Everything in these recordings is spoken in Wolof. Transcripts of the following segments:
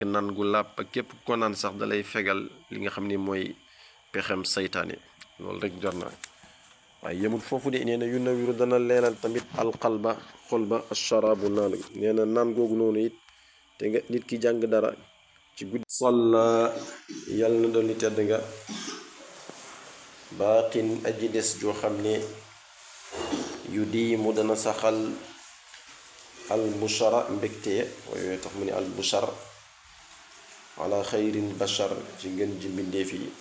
naan gu làpp ak képp ko naan sax dalay fegal li nga xam ni mooy pexem saytaane loolu rek jot na waaye yemul foofu de nee na yu nawiru dana leenal tamit alqalba xol ba asharaabu naan nee na naan googu noonu it te nga nit ki jàng dara ci guddi salla yàlla na doon li tedd nga baaqin aji des joo xam ne yu di mu dana saxal al bushara mbégte waaye tax mu ne al bushar ala xayrin bashar ci ngën ji mbindéef yi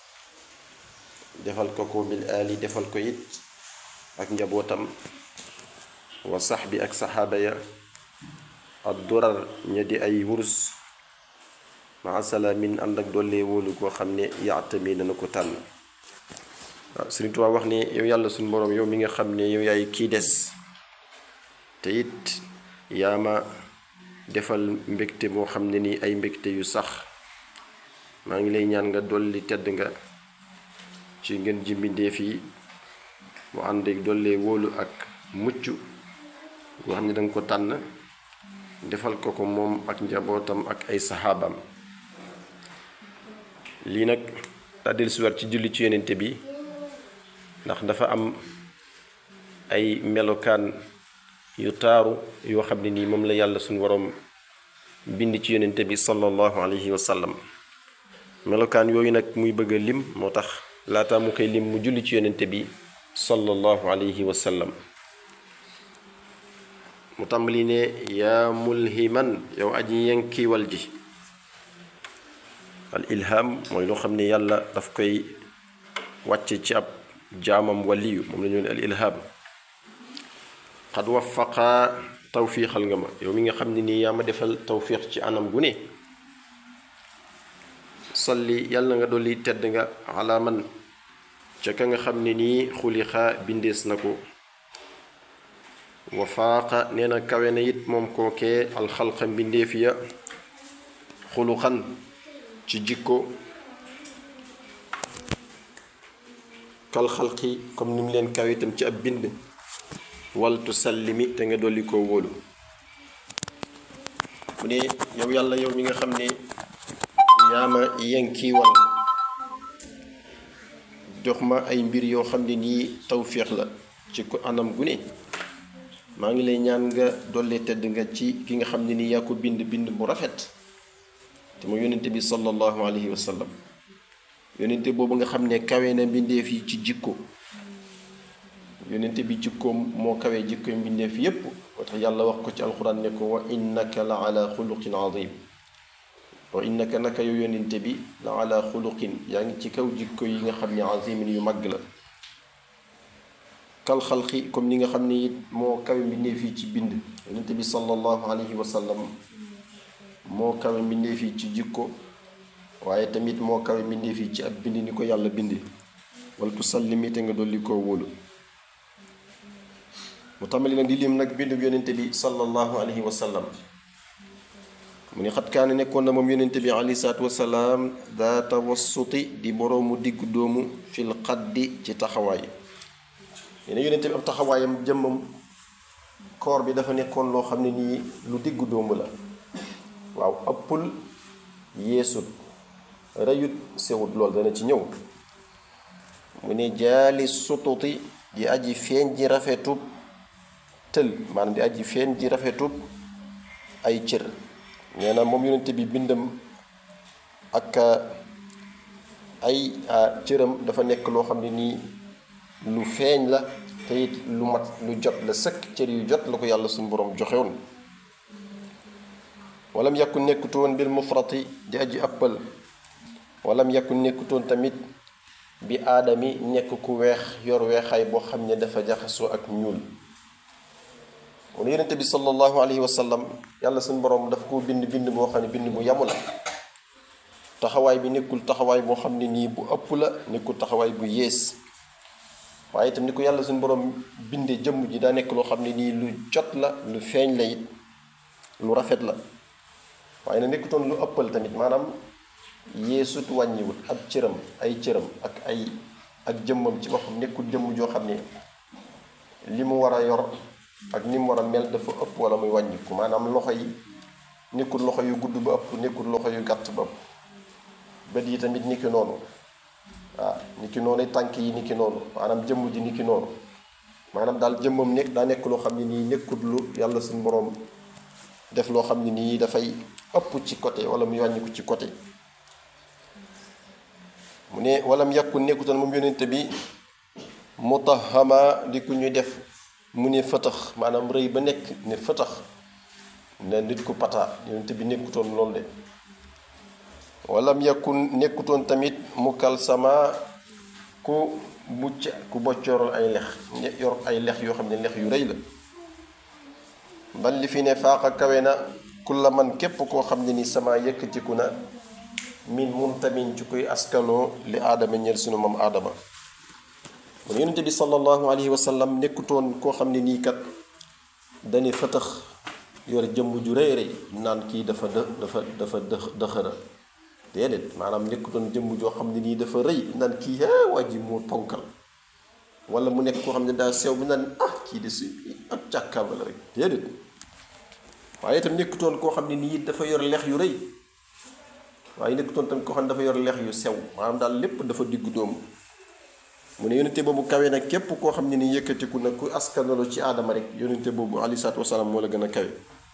defal ko ko bil aali defal ko it ak njabootam wa sax bi ak saxaaba ya ad durar ña di ay wurus maa salaamin ànd ak dollee wóolu koo xam ne yaatami dana ko tànn waaw Sëriñ Tuubaa wax ne yow yàlla suñu boroom yow mi nga xam ne yow yaay kii des te it yaa ma defal mbégte moo xam ne ni ay mbégte yu sax maa ngi lay ñaan nga dolli tedd nga ci ngeen ji mbindéef yi mu ànd ak dollee wóolu ak mucc goo xam ne danga ko tànn defal ko ko moom ak njabootam ak ay saxaabam lii nag tàddil suwar ci julli ci yonente bi ndax dafa am ay melokaan yu taaru yoo xam ne nii moom la yàlla suñu waroom bind ci yonente bi sallallahu alayhi wa sallam melokaan yooyu nag muy bëgg a lim moo tax laata mu koy lim mu julli ci yonente bi sallallahu alayhi wa sallam mu tàmbali ne yaa mulhiman yow aji yenkiwal ji al ilham mooy loo xam ne yàlla daf koy wàcce ci ab jaamam waliyu moom la ñu ne al ilham xad wafaqa tawfiixal nga ma yow mi nga xam ne nii yaa ma defal tawfiix ci anam gu ne salli yàlla nga dolli tedd nga ala man ca ka nga xam ne nii xulixa bindees na ko wa faaqa nee na kawe na it moom kookee alxalqa mbindeef ya xuluxan ci jikko kal xalqi comme ni mu leen kawe itam ci ab bind waltu sallimi te nga dolli koo wóolu mu ne yow yàlla yow mi nga xam ne yaa ma yenkiiwal jox ma ay mbir yoo xam ne nii tawféex la ci ko anam gu ne maa ngi lay ñaan nga dolli tedd nga ci ki nga xam ne nii yaa ko bind bind bu rafet te ma yónnente bi sallallahu alayhi wa sallam yónnente boobu nga xam ne kawe na mbindeef yi ci jikko yónnente bi jikkoom moo kawe jikko mbindeef yépp moo tax yàlla wax ko ci alxuraan ne ko wa innaka la ala xuluqin azim wa innaka naka yow yónnente bi la ala xuluqin yaa ngi ci kaw jikko yi nga xam ne azimin yu màgg la kal xalqi comme ni nga xam ne it moo kawe mbindeef yi ci bind yónnente bi sallallahu alayhi wa sallam moo kawe mbindeef yi ci jikko waaye tamit moo kawe mbindeef yi ci ab bind ni ko yàlla bindi wala tu sallimi te nga dolli koo wóolu mu tàmbali nag di lim nag bindub yonente bi sallallahu alayhi wa sallam mu ni xat kaane nekkoon na moom yonente bi alayhi salaatu wasalaam daa tawassuti di boroomu diggu doomu fil xaddi ci taxawaay yene yonente bi ab taxawaayam jëmmam koor bi dafa nekkoon loo xam ne nii lu diggu doomu la waaw ëppul yeesut rëyut sewut lool dana ci ñëw mu ne jaali sututi di aji feeñ ji rafetub tël maanaam di aji feeñ ji rafetub ay cër nee na moom yonente bi bindam ak ay cëram dafa nekk loo xam ne nii lu feeñ la te it lu mat lu jot la sëkk cër yu jot la ko yàlla suñu boroom joxewoon walam yakun nekkutoon bil mufrati di aji ëppal walam yakun nekkutoon tamit bi aadami nekk ku weex yor weexaay boo xam ne dafa jaxasoo ak ñuul mu ne yonente bi sallallahu alayhi wa sallam yàlla suñu boroom daf ko bind bind boo xam ne bind bu yamu la taxawaay bi nekkul taxawaay boo xam ne nii bu ëpp la nekkul taxawaay bu yées waaye itam ni ko yàlla suñu boroom binde jëmm ji daa nekk loo xam ne nii lu jot la lu feeñ la it lu rafet la waaye nag nekkutoon lu ëppal tamit maanaam yeesut wàññiwut ab cëram ay cëram ak ay ak jëmmam ci boppam nekkul jëmm joo xam ne li mu war a yor ak ni mu war a mel dafa ëpp wala muy wàññiku maanaam loxo yi nekkul loxo yu gudd ba ëpp nekkul loxo yu gàtt ba ëpp bët yi tamit niki noonu waaw niki noonu tànk yi niki noonu maanaam jëmm ji niki noonu maanaam daal jëmmam nekk daa nekk loo xam ne nii nekkul lu yàlla suñu boroom def loo xam ne nii dafay ëpp ci côté wala mu wàññiku ci côté mu ne walam yàkku nekkutoon moom yonente bi mutahama di ku ñuy def mu ne fëtax maanaam rëy ba nekk ne fëtax ne nit ku pata yonente bi nekkutoon loolu de walam yàkku nekkutoon tamit mu kal sama ku mucc ku boccoorol ay lex yor ay lex yoo xam ne lex yu rëy la bal li fi ne faaxa kawe na kulla man képp koo xam ne ni sama yëkkatiku na min muntamin ci koy askanoo li aadama ñeel sunu moom aadama mu ne yonente bi sallallahu alayhi wa sallam nekkutoon koo xam ne nii kat dani fëtëx yor jëmm ju rëy rëy naan kii dafa dë dafa dafa dë dëxëra déedéet maanaam nekkutoon jëmm joo xam ne nii dafa rëy naan kii ah waa ji moo ponkal wala mu nekk koo xam ne daa sew bi naan ah kii de si ab càkkaaba la rek déedéet waaye itam nekkutoon koo xam ne nii dafa yor lex yu rëy waaye nekkutoon tamit koo xam ne dafa yor lex yu sew maanaam daal lépp dafa diggu doomu mu ne yonente boobu kawe nag képp koo xam ne ni yëkkatiku nag ku askanalo ci aadama rek yonente boobu alayhi salaatu wasalaam moo la gën a kawe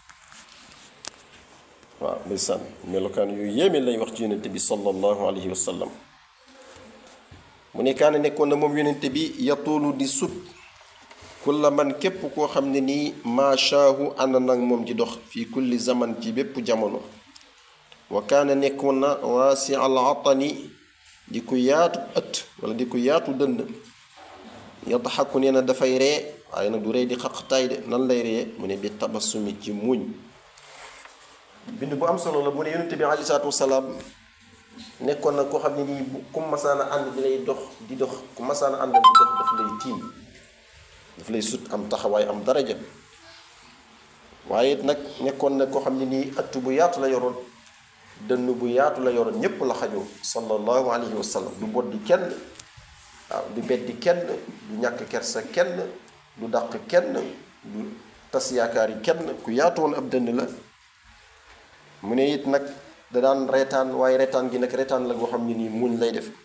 waaw ndeysaan melokaan yu yéeme lay wax ci yonente bi sallallahu alayhi wa sallam mu ne kaana nekkoon na moom yonente bi yatuulu di sut kulla man képp koo xam ne nii maashaahu ànd nag moom di dox fii kulli zaman ci bépp jamono wa kaana nekkoon na waasi al atani di ko yaatu ëtt wala di ko yaatu dënd yadxaku nee na dafay ree waaye nag du ree di xaqtaay de nan lay ree mu ne bi tabassumi ci muuñ bind bu am solo la mu ne yonente bi aleyhi salaatu wasalaam nekkoon na koo xam ne nii bu ku masaana ànd di lay dox di dox ku masaana ànd di dox daf lay tiim daf lay sut am taxawaay am daraja waaye nag nekkoon na koo xam ne nii ëtt bu yaatu la yoroon dënn bu yaatu la yoroon ñépp la xajoo sallallahu alayhi wa sallam du boddi kenn waaw du beddi kenn du ñàkk kersa kenn du dàq kenn du tas yaakaar yi kenn ku yaatu woon ab dënn la mu ne it nag da daan reetaan waaye reetaan gi nag reetaan la goo xam ne nii muñ lay def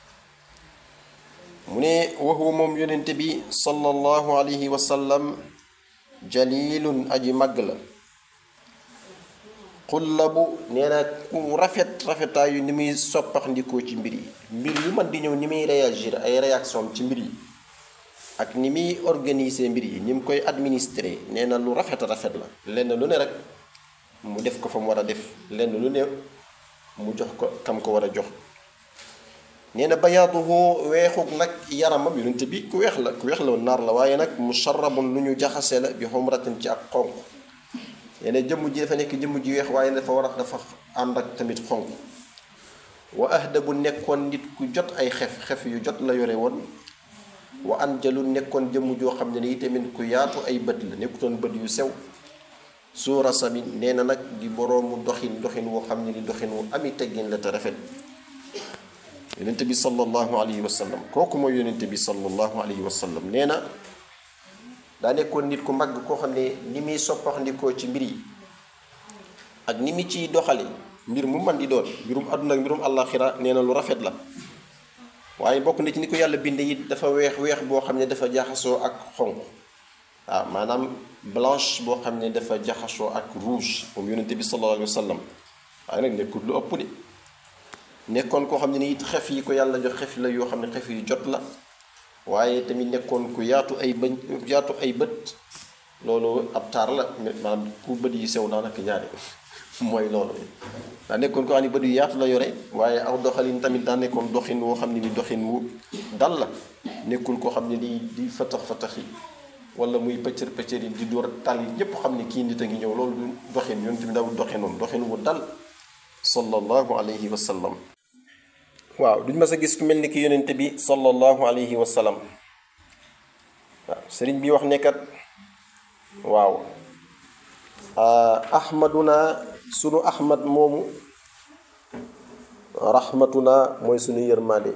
mu ne waxu moom yonente bi sallallahu alayhi wa sallam jalilun aji màgg la xullabu nee na ku rafet rafetaayu ni muy soppax ndikoo ci mbir yi mbir yu man di ñëw ni muy réagir ay réaction ci mbir yi ak ni muy organiser mbir yi ni mu koy administrer nee na lu rafet rafet la lenn lu ne rek mu def ko fa mu war a def lenn lu ne mu jox ko kam ko war a jox nee na bayaaduhu weexuk nag yaramam yonente bi ku weex la ku weex la naar la waaye nag musharrabun lu ñu jaxase la bi xumratin ci ak xonq nee na jëmm ji dafa nekk jëmm ji weex waaye dafa war a dafa ànd ak tamit xonq wa ahda bu nekkoon nit ku jot ay xef xef yu jot la yore woon wa anjalu nekkoon jëmm joo xam ne nii tamit ku yaatu ay bët la nekkutoon bët yu sew suura sami nee na nag di boroomu doxin doxin woo xam ne ni doxin wu ami teggin la te rafet yonente bi sallallahu alayhi wa sallam kooku mooy yonente bi sallallahu alayhi wa sallam nee na daa nekkoon nit ku mag koo xam ne ni muy soppaxndikoo ci mbir yi ak ni mu ciy doxale mbir mu man di doon mbirum àdduna ak mbirum àllaaxira nee na lu rafet la waaye bokk na ci ni ko yàlla binde it dafa weex weex boo xam ne dafa jaxasoo ak xonq waaw maanaam blanche boo xam ne dafa jaxasoo ak rouge moom yonente bi sallallahu alayhi wa sallam waaye nag nekkul lu ëpp de nekkoon koo xam ne ni it xef yi ko yàlla jox xef la yoo xam ne xef yu jot la waaye tamit nekkoon ku yaatu ay bëñ yaatu ay bët loolu ab taar la maanaam ku bët yi sew daanaka ñaari mooy loolu daa nekkoon koo xam ne bët yu yaatu la yore waaye aw doxalin tamit daa nekkoon doxin woo xam ne ni doxin wu dal la nekkul koo xam ne di di fatax fatax yi wala muy pëccër pëccër yi di door tal yi ñépp xam ne kii nit a ngi ñëw loolu du doxin yoon tamit dawul doxinoon doxin wu dal sallallahu alayhi wa sallam waaw duñ mas a gis ku mel ni ki yonente bi sallallahu alayhi wa sallam waaw sëriñ bi wax nekkat waaw ahmaduna sunu ahmad moomu rahmatuna mooy sunu yërmande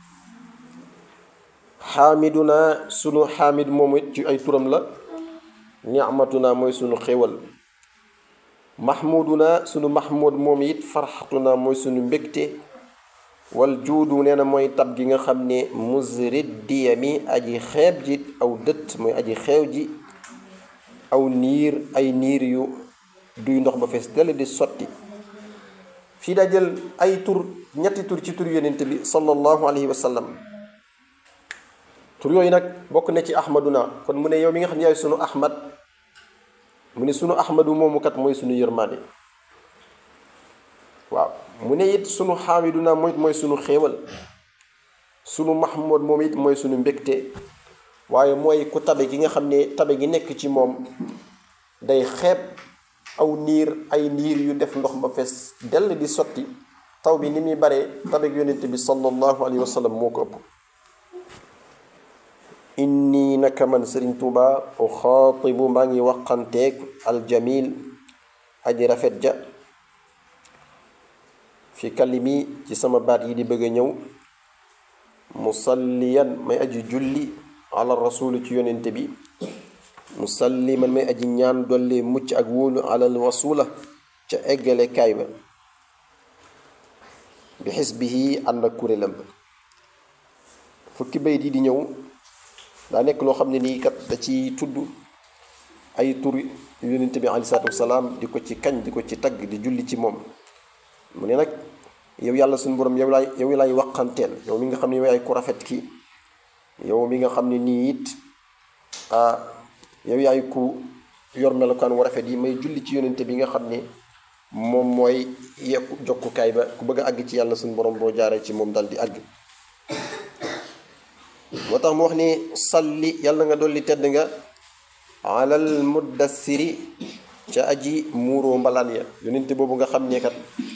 xaamiduna sunu xaamid moomu it ci ay turam la nicmatuna mooy sunu xéwal mahmuduna sunu mahmud moom it farxatuna mooy sunu mbégte wal juudu nee na mooy tab gi nga xam ne musrid diyami aji xeeb ji aw dëtt mooy aji xeew ji aw niir ay niir yu duy ndox ba fees dell di sotti fii daa jël ay tur ñetti tur ci tur yonent bi sallallahu alayhi wa sallam tur yooyu nag bokk na ci ahmaduna kon mu ne yow mi nga xam ne yaay sunu ahmad mu ne sunu ahmadu moomu kat mooy sunu yërmaande waaw mu ne it sunu xaamiduna mooy mooy sunu xéewal sunu mahmud moom it mooy sunu mbégte waaye mooy ku tabe gi nga xam ne tabe gi nekk ci moom day xeeb aw niir ay niir yu def ndox ba fees dell di sotti taw bi ni muy bare tabe gi yonent bi sallallahu alayhi wa sallam moo ko ëpp inni naka man sëriñ tuuba u xaatibu maa ngi waxanteeg aljamil aji rafet ja fi kalimi ci sama baat yi di bëgg a ñëw musalliyan may aji julli ala rasuli ci yonente bi musalliman may aji ñaan dolli mucc ak wóolu alal wasula ca eggale kaay ba bi xisbihi ànd ak kuréelam ba fukki bayit yi di ñëw daa nekk loo xam ne nii kat da ci tudd ay tur yonente bi alei salatu wasalaam di ko ci kañ di ko ci tagg di julli ci moom mu ne nag yow yàlla suñu borom yow laay yow laay waqanteel yow mi nga xam ne yow yaay ku rafet ki yow mi nga xam ne nii it ah yow yaay ku yor melokaan wu rafet yi may julli ci yonente bi nga xam ne moom mooy yekku jokkukaay ba ku bëgg a àgg ci yàlla suñu borom boo jaaree ci moom dal di àgg moo tax mu wax ni salli yàlla nga dolli tedd nga alal muddassiri ca aji muuroo mbalaan ya yonente boobu nga xam ne kat